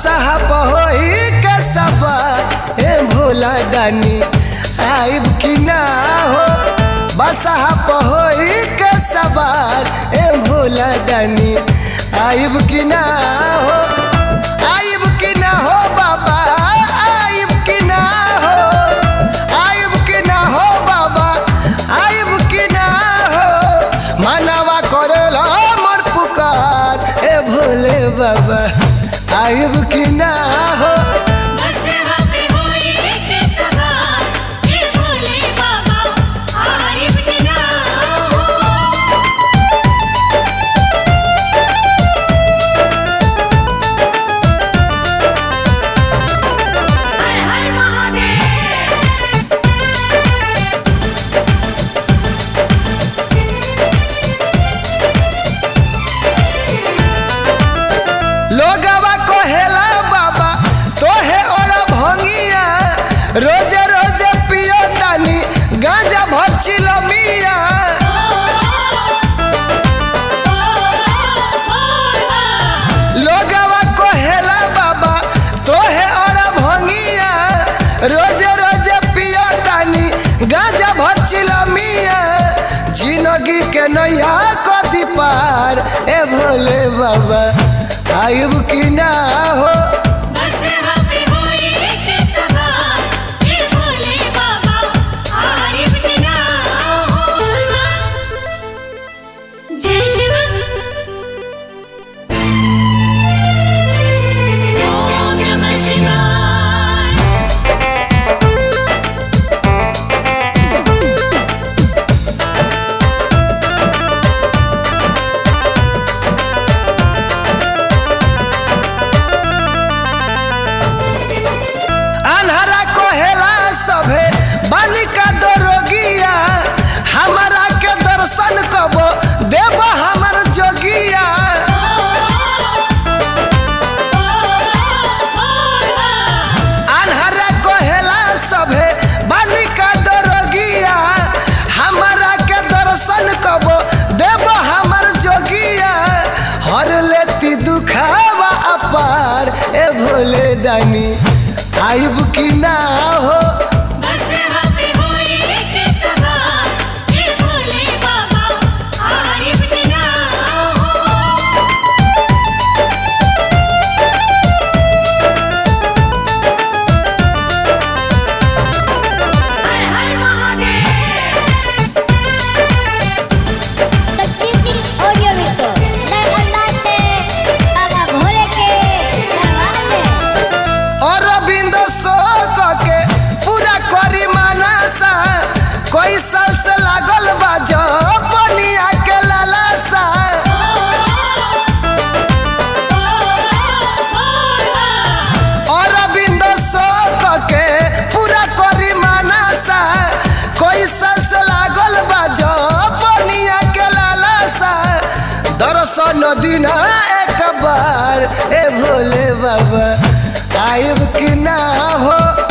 बसहा पहोई के सबा ए भोला दानी आइब की ना हो बसहा पहोई के सवार ए भोला दानी आइब की ना हो आइब की ना हो बाबा आइब की ना हो आइब की ना हो बाबा आइब की ना हो मानवा करेला मोर पुकार ए भोले बाबा आइब की ना हो मसहा पे होई के सवार हे भोले बाबा आइब के ना हो हर हर महादेव लोगवा कहेला बाबा तोहे और भंगिया रोज रोज पियो तानी गांजा भचिल मिया लोगवा कहेला बाबा तोहे और भंगिया रोज रोज पियो तानी गांजा भचिल मिया जिंदगी के नैया कदी पार ए भोले बाबा आयुब की ना हो मसहा पे होई के सवार हे भोले बाबा आइब के ना हो जय शिव ओम नमः शिवाय अनहरा कहेला सभे बालिका दरोगिया हमारा के दर्शन कब देव हमर जोगिया अनहरा कहेला सभे बालिका दरोगिया हमारा के दर्शन कब देव हमर जोगिया हर लेती दुखावा अपार ए भोले दानी आइब की ना हो मसहा पे होई के सवार हे भोले बाबा आइब के ना हो हर हर महादेव तकनीकी ऑडियो वीडियो नए अंदाज में बाबा भोले के दरबार में और रविंद शोक के पूरा करी मानसा कोई साल से लागल बा जो बनिया के लालसा और रविंद शोक के पूरा करी मानसा कोई साल से लागल बा जो बनिया के लालसा दर्शन दिना एक बार ए भोले बाबा आइब की ना हो